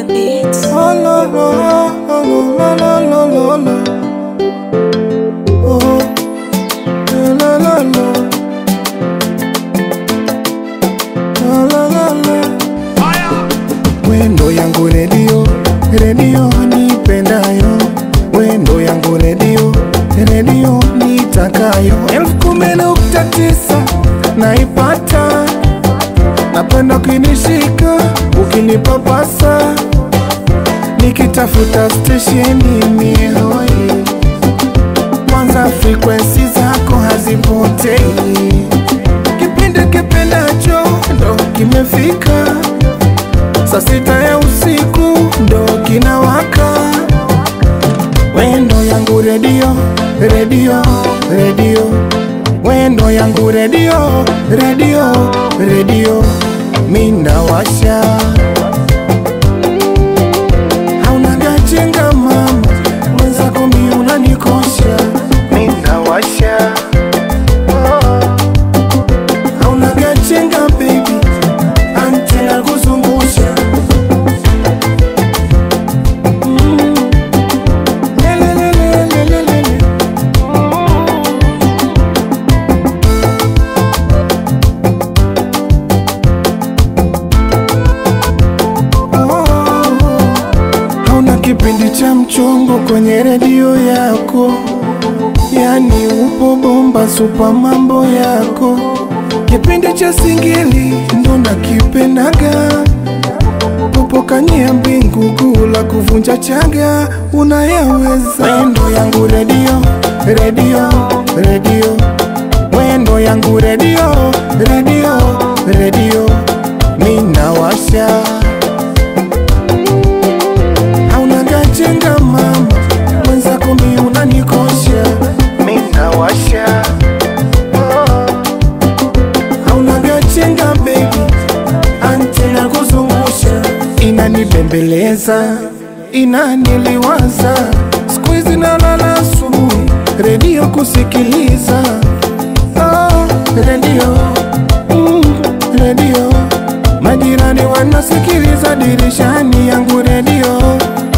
the beats. Oh, lo, lo, lo, lo, lo, lo, lo, lo. Oh, lo, lo, lo. Lo, lo, lo, lo. Wendo yangu redio, redio nipendayo, wendo yangu redio, redio nitakayo. elfu kumi nukta tisa naipata, napenda ukinishika, ukinipapasa, nikitafuta stesheni mihoi, kwanza frekwensi zako hazipotei, kipindi kipendacho ndo kimefika saa sita ya usiku ndo kinawaka. Wendo yangu redio, redio, redio, wendo yangu redio, redio, redio, minawasha hauna gachenga mama, mwenzako mi unanikosha, minawasha hauna gachenga baby, antena kuzungusha Lelelelelelele. Oh, hauna kipindi cha mchongo kwenye redio yako, yani upo bomba supa mambo yako. Kipindi cha singeli ndo nakipendaga kupokanyia mbingu kula kuvunja chaga unayaweza. Wendo yangu redio, redio, redio, wendo yangu redio, redio, redio, minawasha hauna gachenga mama, mwenzako mi unanikosha, minawasha hauna gachenga baby antena kuzungusha inanibembeleza inaniliwaza siku hizi nalala asubuhi redio kusikiliza oh, redio mm, redio majirani wanasikiliza dirishani yangu redio